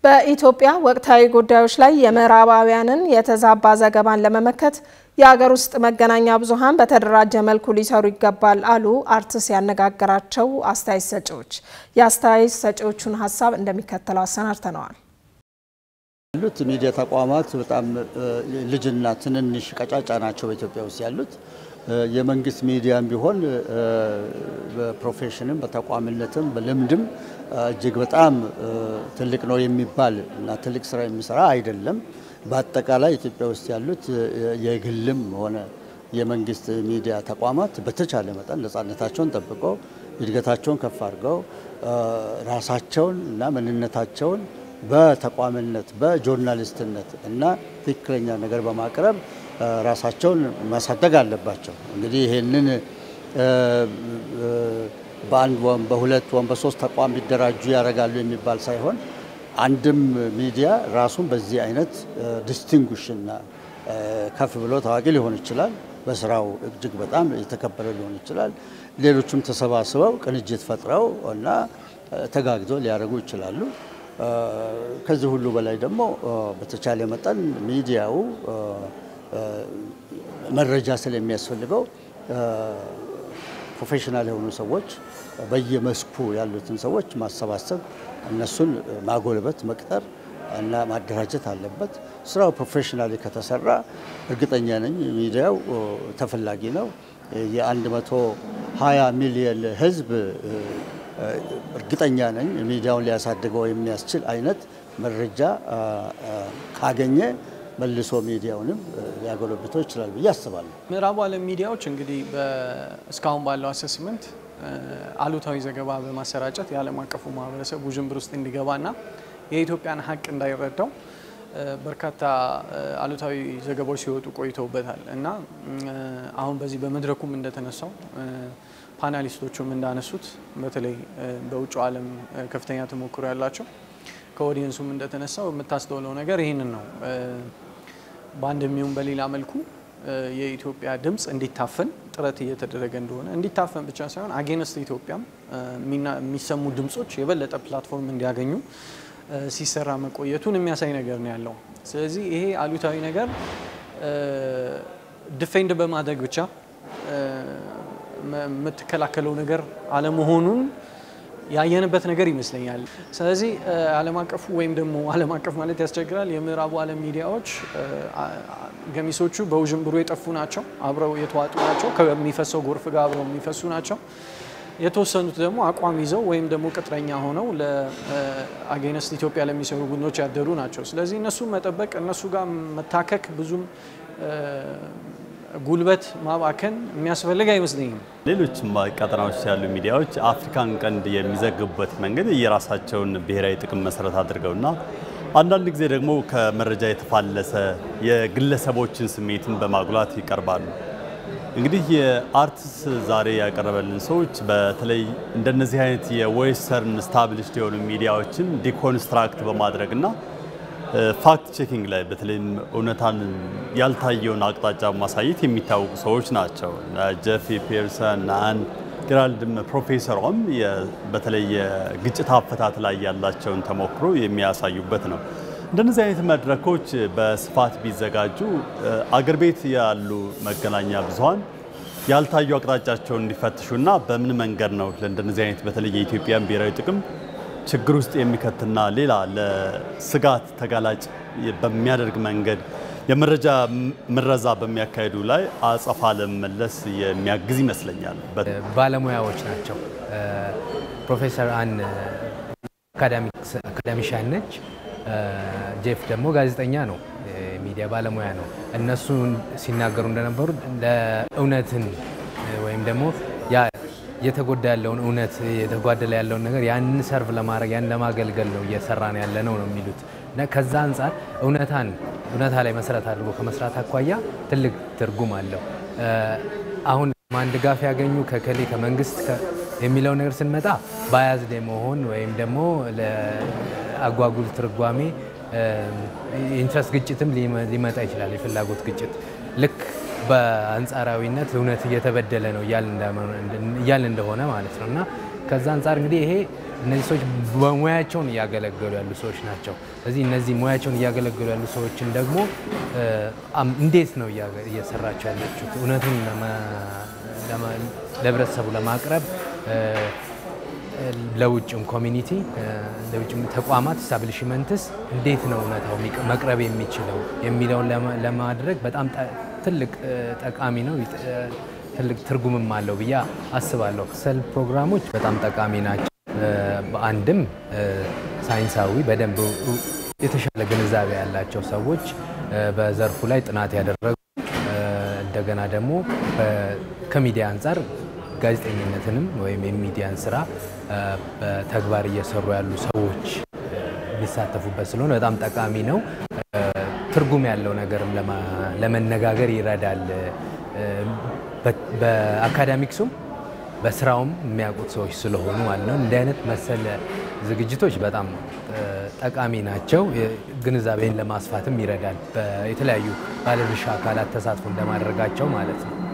በኢትዮጵያ ወቅታዊ ጉዳዮች ላይ የምዕራባውያንን የተዛባ ዘገባን ለመመከት የሀገር ውስጥ መገናኛ ብዙኃን በተደራጀ መልኩ ሊሰሩ ይገባል አሉ አርትስ ያነጋገራቸው አስተያየት ሰጪዎች። የአስተያየት ሰጪዎቹን ሀሳብ እንደሚከተለው አሰናድተነዋል። ያሉት ሚዲያ ተቋማት በጣም ልጅና ትንንሽ ቀጫጫ ናቸው በኢትዮጵያ ውስጥ ያሉት። የመንግስት ሚዲያም ቢሆን በፕሮፌሽንም በተቋምነትም በልምድም እጅግ በጣም ትልቅ ነው የሚባል እና ትልቅ ስራ የሚሰራ አይደለም። በአጠቃላይ ኢትዮጵያ ውስጥ ያሉት የግልም ሆነ የመንግስት ሚዲያ ተቋማት በተቻለ መጠን ነፃነታቸውን ጠብቀው እድገታቸውን ከፍ አድርገው ራሳቸውን እና ማንነታቸውን በተቋምነት በጆርናሊስትነት እና ትክክለኛ ነገር በማቅረብ ራሳቸውን ማሳደግ አለባቸው። እንግዲህ ይሄንን በአንድ ወይም በሁለት ወይም በሶስት ተቋም ቢደራጁ ያደርጋሉ የሚባል ሳይሆን አንድም ሚዲያ ራሱን በዚህ አይነት ዲስቲንጉሽና ከፍ ብሎ ታዋቂ ሊሆን ይችላል። በስራው እጅግ በጣም የተከበረ ሊሆን ይችላል። ሌሎቹም ተሰባስበው ቅንጅት ፈጥረው እና ተጋግዘው ሊያደርጉ ይችላሉ። ከዚህ ሁሉ በላይ ደግሞ በተቻለ መጠን ሚዲያው መረጃ ስለሚያስፈልገው ፕሮፌሽናል የሆኑ ሰዎች በየመስኩ ያሉትን ሰዎች ማሰባሰብ፣ እነሱን ማጎልበት፣ መቅጠር እና ማደራጀት አለበት። ስራው ፕሮፌሽናሊ ከተሰራ እርግጠኛ ነኝ ሚዲያው ተፈላጊ ነው። የአንድ መቶ ሀያ ሚሊየን ህዝብ እርግጠኛ ነኝ ሚዲያውን ሊያሳድገው የሚያስችል አይነት መረጃ ካገኘ መልሶ ሚዲያውንም ሊያጎለብተው ይችላል ብዬ አስባለሁ። ምዕራቡ ዓለም ሚዲያዎች እንግዲህ እስካሁን ባለው አሰስመንት አሉታዊ ዘገባ በማሰራጨት የዓለም አቀፉ ማህበረሰብ ውዥንብር ውስጥ እንዲገባና የኢትዮጵያን ሀቅ እንዳይረዳው በርካታ አሉታዊ ዘገባዎች ሲወጡ ቆይተውበታል እና አሁን በዚህ በመድረኩም እንደተነሳው ፓናሊስቶቹም እንዳነሱት በተለይ በውጭ ዓለም ከፍተኛ ተሞክሮ ያላቸው ከኦዲየንሱም እንደተነሳው የምታስተውለው ነገር ይህንን ነው። በአንድም ይሁን በሌላ መልኩ የኢትዮጵያ ድምፅ እንዲታፈን ጥረት እየተደረገ እንደሆነ እንዲታፈን ብቻ ሳይሆን አጌንስት ኢትዮጵያም የሚሰሙ ድምፆች የበለጠ ፕላትፎርም እንዲያገኙ ሲሰራ መቆየቱን የሚያሳይ ነገር ነው ያለው። ስለዚህ ይሄ አሉታዊ ነገር ዲፌንድ በማድረግ ብቻ የምትከላከለው ነገር አለመሆኑን ያየንበት ነገር ይመስለኛል። ስለዚህ ዓለም አቀፉ ወይም ደግሞ ዓለም አቀፍ ማለት ያስቸግራል። የምዕራቡ ዓለም ሚዲያዎች ገሚሶቹ በውዥንብሩ የጠፉ ናቸው፣ አብረው የተዋጡ ናቸው፣ ከሚፈሰው ጎርፍ ጋር አብረው የሚፈሱ ናቸው። የተወሰኑት ደግሞ አቋም ይዘው ወይም ደግሞ ቅጥረኛ ሆነው ለአጌነስት ኢትዮጵያ ለሚሰሩ ቡድኖች ያደሩ ናቸው። ስለዚህ እነሱ መጠበቅ እነሱ ጋር መታከክ ብዙም ጉልበት ማባከን የሚያስፈልግ አይመስለኝም። ሌሎች ቀጠናዎች ያሉ ሚዲያዎች አፍሪካን ቀንድ የሚዘግቡበት መንገድ የራሳቸውን ብሔራዊ ጥቅም መሰረት አድርገውና አንዳንድ ጊዜ ደግሞ ከመረጃ የተፋለሰ የግለሰቦችን ስሜትን በማጉላት ይቀርባሉ። እንግዲህ የአርትስ ዛሬ ያቀረበልን ሰዎች በተለይ እንደነዚህ አይነት የዌስተርን ስታብሊሽድ የሆኑ ሚዲያዎችን ዲኮንስትራክት በማድረግና ፋክት ቼኪንግ ላይ በተለይም እውነታን ያልታየውን አቅጣጫ ማሳየት የሚታወቁ ሰዎች ናቸው። ጀፊ ፒርሰን ናን ጌራልድም ፕሮፌሰሯም በተለይ የግጭት አፈታት ላይ ያላቸውን ተሞክሮ የሚያሳዩበት ነው። እንደነዚህ አይነት መድረኮች በስፋት ቢዘጋጁ አገር ቤት ያሉ መገናኛ ብዙኃን ያልታዩ አቅጣጫቸውን እንዲፈትሹና በምን መንገድ ነው ለእንደነዚህ አይነት በተለይ የኢትዮጵያን ብሔራዊ ጥቅም ችግር ውስጥ የሚከትና ሌላ ለስጋት ተጋላጭ በሚያደርግ መንገድ የመረጃ ምረዛ በሚያካሄዱ ላይ አጸፋ ለመመለስ የሚያግዝ ይመስለኛል። ባለሙያዎች ናቸው። ፕሮፌሰር አን አካዳሚሻን ነች። ጄፍ ደግሞ ጋዜጠኛ ነው፣ ሚዲያ ባለሙያ ነው። እነሱ ሲናገሩ እንደነበሩ ለእውነትን ወይም ደግሞ እየተጎዳ ያለውን እውነት የተጓደለ ያለውን ነገር ያንን ሰርቭ ለማድረግ ያን ለማገልገል ነው እየሰራን ያለ ነው ነው የሚሉት እና ከዛ አንጻር እውነታን እውነታ ላይ መሰረት አድርጎ ከመስራት አኳያ ትልቅ ትርጉም አለው። አሁን ማን ድጋፍ ያገኙ ከከሌ ከመንግስት የሚለው ነገር ስንመጣ ባያዝድ የመሆን ወይም ደግሞ ለአጓጉል ትርጓሜ ኢንትረስት ግጭትም ሊመጣ ይችላል። የፍላጎት ግጭት ልክ በአንጻራዊነት እውነት እየተበደለ ነው እያልን እንደሆነ ማለት ነው እና ከዛ አንጻር እንግዲህ ይሄ እነዚህ ሰዎች በሙያቸውን እያገለገሉ ያሉ ሰዎች ናቸው። ስለዚህ እነዚህ ሙያቸውን እያገለገሉ ያሉ ሰዎችን ደግሞ እንዴት ነው እየሰራቸው ያለችሁት እውነቱን ለህብረተሰቡ ለማቅረብ ለውጭም ኮሚኒቲ ለውጭም ተቋማት ስታብሊሽመንትስ እንዴት ነው እውነታው መቅረብ የሚችለው የሚለውን ለማድረግ በጣም ትልቅ ጠቃሚ ነው። ትልቅ ትርጉምም አለው ብዬ አስባለሁ። ሰል ፕሮግራሞች በጣም ጠቃሚ ናቸው። በአንድም ሳይንሳዊ በደንብ የተሻለ ግንዛቤ ያላቸው ሰዎች በዘርፉ ላይ ጥናት ያደረጉ እንደገና ደግሞ ከሚዲያ አንጻር ጋዜጠኝነትንም ወይም የሚዲያን ስራ በተግባር እየሰሩ ያሉ ሰዎች የሚሳተፉበት ስለሆነ በጣም ጠቃሚ ነው። ትርጉም ያለው ነገርም ለመነጋገር ይረዳል። በአካዳሚክሱም በስራውም የሚያውቁት ሰዎች ስለሆኑ ማለት ነው። እንዲህ አይነት መሰል ዝግጅቶች በጣም ጠቃሚ ናቸው። ግንዛቤን ለማስፋትም ይረዳል። የተለያዩ ባለድርሻ አካላት ተሳትፎ እንደማድረጋቸው ማለት ነው።